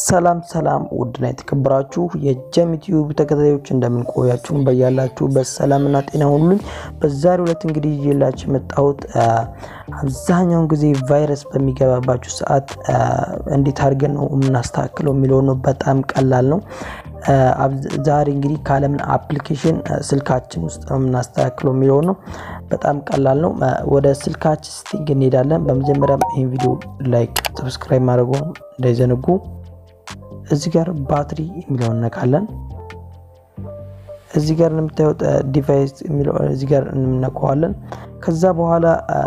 ሰላም ሰላም ውድና የተከበራችሁ የጀም ዩቲዩብ ተከታታዮች እንደምን ቆያችሁ? በያላችሁበት ሰላምና ጤና ሁሉኝ። በዛሬው ዕለት እንግዲህ ይዤላችሁ የመጣሁት አብዛኛውን ጊዜ ቫይረስ በሚገባባችሁ ሰዓት እንዴት አድርገን ነው የምናስተካክለው የሚለው ነው። በጣም ቀላል ነው። ዛሬ እንግዲህ ካለምን አፕሊኬሽን ስልካችን ውስጥ ነው የምናስተካክለው የሚለው ነው። በጣም ቀላል ነው። ወደ ስልካችን ስቲንግ እንሄዳለን። በመጀመሪያም ይህን ቪዲዮ ላይክ፣ ሰብስክራይብ ማድረጉ እንዳይዘነጉ። እዚህ ጋር ባትሪ የሚለውን እነካለን። እዚህ ጋር እንደምታዩት ዲቫይስ የሚለው እዚህ ጋር እንነካዋለን። ከዛ በኋላ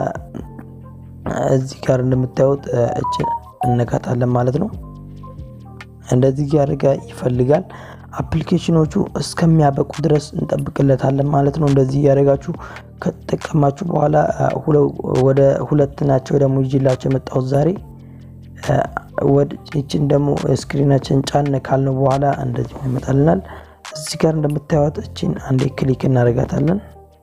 እዚህ ጋር እንደምታዩት እችን እነካታለን ማለት ነው። እንደዚህ ያደርጋ ይፈልጋል። አፕሊኬሽኖቹ እስከሚያበቁ ድረስ እንጠብቅለታለን ማለት ነው። እንደዚህ እያደረጋችሁ ከተጠቀማችሁ በኋላ ወደ ሁለት ናቸው ደግሞ ይዤላቸው የመጣሁት ዛሬ ይችን ደግሞ ስክሪናችን ጫን ካልነው በኋላ እንደዚህ ይመጣልናል። እዚህ ጋር እንደምታዩት እችን አንዴ ክሊክ እናደርጋታለን።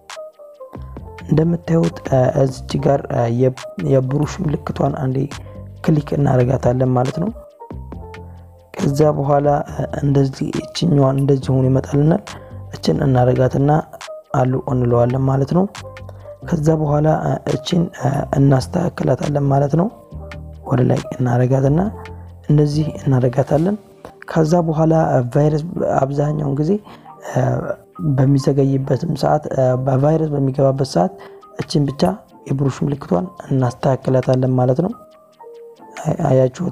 እንደምታዩት እዚች ጋር የብሩሽ ምልክቷን አንዴ ክሊክ እናደርጋታለን ማለት ነው። ከዛ በኋላ እንደዚህ እችኛዋን እንደዚህ ሆኖ ይመጣልናል። እችን እናደርጋትና አሉ እንለዋለን ማለት ነው። ከዛ በኋላ እችን እናስተካክላታለን ማለት ነው። ወደ ላይ እናረጋትና እንደዚህ እናረጋታለን። ከዛ በኋላ ቫይረስ አብዛኛውን ጊዜ በሚዘገይበትም ሰዓት በቫይረስ በሚገባበት ሰዓት እችን ብቻ የብሩሽ ምልክቷን እናስተካክላታለን ማለት ነው። አያችሁታ?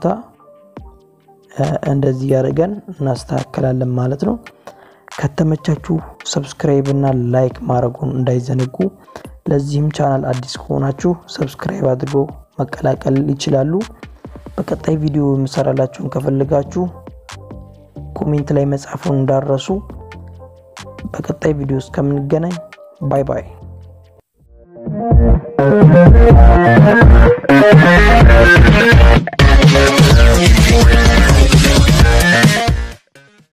እንደዚህ ያደርገን እናስተካክላለን ማለት ነው። ከተመቻችሁ ሰብስክራይብ እና ላይክ ማድረጉን እንዳይዘነጉ። ለዚህም ቻናል አዲስ ከሆናችሁ ሰብስክራይብ አድርጎ መቀላቀል ይችላሉ። በቀጣይ ቪዲዮ የምሰራላችሁን ከፈለጋችሁ ኮሜንት ላይ መጻፉን እንዳረሱ። በቀጣይ ቪዲዮ እስከምንገናኝ ባይ ባይ።